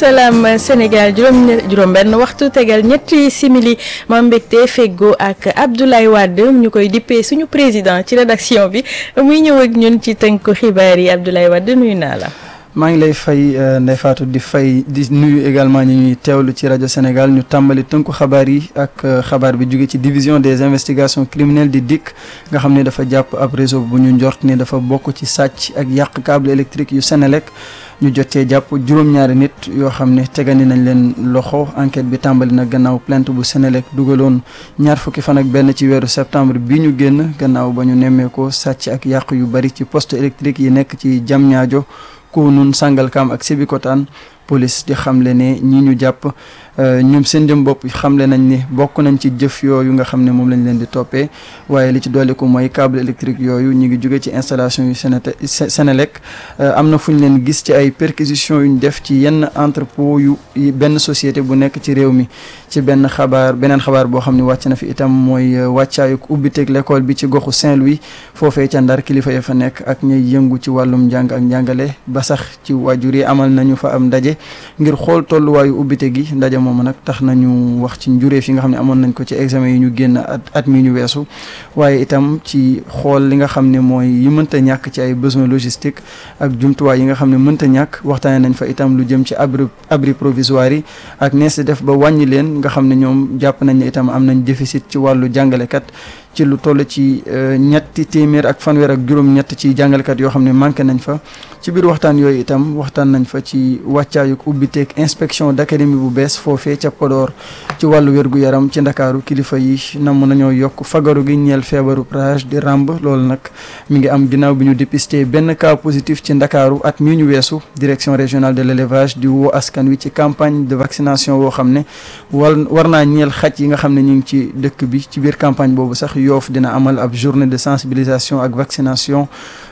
salaam Sénégal juróom juróom benn waxtu tegal ñetti simili ma mbégte feggoo ak Abdoulaye Wade ñu koy dippee suñu président ci rédaction bi muy ñëw ak ñun ci tënku xibaar yi Abdoulaye Wade nuyu naa la. maa ngi lay fay Ndeye Fatou di fay di nuyu également ñi ñuy teewlu ci rajo Sénégal ñu tàmbali tënku xabaar yi ak xabaar bi jóge ci division des investigations criminelles di DIC nga xam ne dafa jàpp ab réseau bu ñu njort ni dafa bokk ci sàcc ak yàq câble électrique yu Sénélec ñu jotee jàpp juróom-ñaari nit yoo xam ne tegani nañ leen loxo enquête bi tàmbali na gannaaw plainte bu Sénélec dugaloon ñaar fukki fan ak benn ci weeru septembre bi ñu génn gannaaw ba ñu nemmeekoo sàcc ak yàq yu bari ci poste électrique yi nekk ci Diamniadio Kounoune Sangalkam ak Sébikotane police di xamle ne ñi ñu jàpp ñoom seen jëm bopp xamle nañ ni bokk nañ ci jëf yooyu nga xam ne moom lañ leen di toppee waaye li ci dolli ko mooy câble électrique yooyu ñu ngi jóge ci installation yu Sénélec am na fu ñu leen gis ci ay perquisitions yu ñu def ci yenn entrepôt yu benn société bu nekk ci réew mi ci benn xabaar beneen xabaar boo xam ne wàcc na fi itam mooy wàccaayu ubbiteeg l'école bi ci goxu Saint-Louis foofee ca Ndar kilifa ya fa nekk ak ñuy yëngu ci wàllum njàng ak njàngale ba sax ci waajur yi amal nañu fa am ndaje ngir xool tolluwaayu ubbite gi ndaje moom nag tax nañu wax ci njureef yi nga xam ne amoon nañ ko ci examen yi ñu génn at at mi ñu weesu waaye itam ci xool li nga xam ne mooy yi mënta ñàkk ci ay besoins logistiques ak jumtuwaay yi nga xam ne mënta ñàkk waxtaane nañ fa itam lu jëm ci abri abri provisoire yi ak nees def ba wàññi leen nga xam ne ñoom jàpp nañ ne itam am nañ déficit ci wàllu jàngalekat ci lu toll ci ñetti téeméer ak fanweer ak juróom-ñett ci jàngalekat yoo xam ne manqué nañ fa ci biir waxtaan yooyu itam waxtaan nañ fa ci wàccaayuk ubbiteeg inspection d'académie bu bees foofee ca Podor ci wàllu wér-gu-yaram ci ndakaaru kilifa yi namm nañoo yokk fagaru gi ñeel feebaru rage di ràmb loolu nag mi ngi am ginnaaw bi ñu dépisté benn cas positif ci ndakaaru at mii ñu weesu direction régionale de l'élevage di woo askan wi ci campagne de vaccination woo xam ne war war naa ñeel xaj yi nga xam ne ñu ngi ci dëkk bi ci biir campagne boobu sax yoof dina amal ab journée de sensibilisation ak vaccination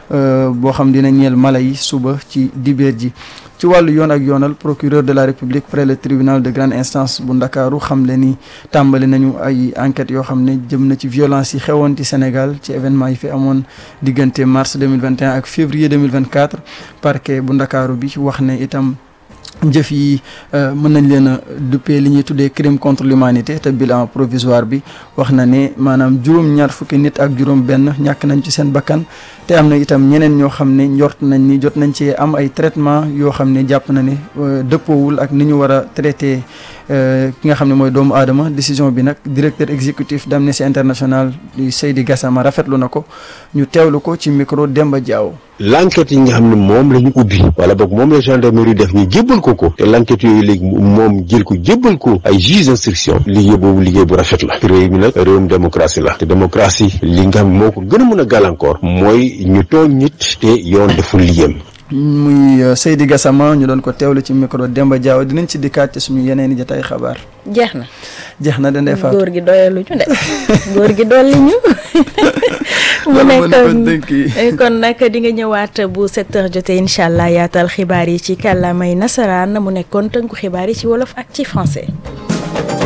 boo xam dina ñeel mala yi suba ci dibeer ji ci wàllu yoon ak yoonal procureur de la république près le tribunal de grande instance bu ndakaaru xam le ni tàmbali nañu ay enquêtes yoo xam ne jëm na ci violence yi xewoon ci Sénégal ci événement yi fi amoon diggante mars 2021 ak février 2024 parquet bu ndakaaru bi wax ne itam jëf yi mën nañ leen a duppee li ñuy tuddee crime contre l'humanité te bilan provisoire bi wax na ne maanaam juróom ñaar fukki nit ak juróom benn ñàkk nañ ci seen bakkan te am na itam ñeneen ñoo xam ne njort nañ ni jot nañ ci am ay traitement yoo xam ne jàpp na ne dëppoowul ak ni ñu war a traité ki nga xam ne mooy doomu aadama décision bi nag directeur exécutif d'Amnesty International di Seydi Gassama rafetlu na ko ñu teewlu ko ci micro Demba Diaw. l'enquête yi nga xam ne moom la ñu ubbi wala boog moom la gendarmerie def ñu jébbal ko ko te l'enquête yooyu léegi moom jël ko jébbal ko ay juge d'instruction liggéey boobu liggéey bu rafet la réew mi nag réewum démocratie la te démocratie li nga xam moo ko gën a mën a gàllankoor mooy ñu tooñ nit te yoon deful liggéeyam muy Seydi Gassama ñu doon ko teewlu ci micro Demba Diaw dinañ ci dikkaat ci suñu yeneen i jotaay xabaar. jeex na. jeex na dendee faatu góor gi doyalu ñu de góor gi dolli ñu. mu nekk kon nag di nga ñëwaat bu 7h jotee incha allah yaatal xibaar yi ci kàllaamay nasaraan mu nekkoon tënku xibaar yi ci wolof ak ci français.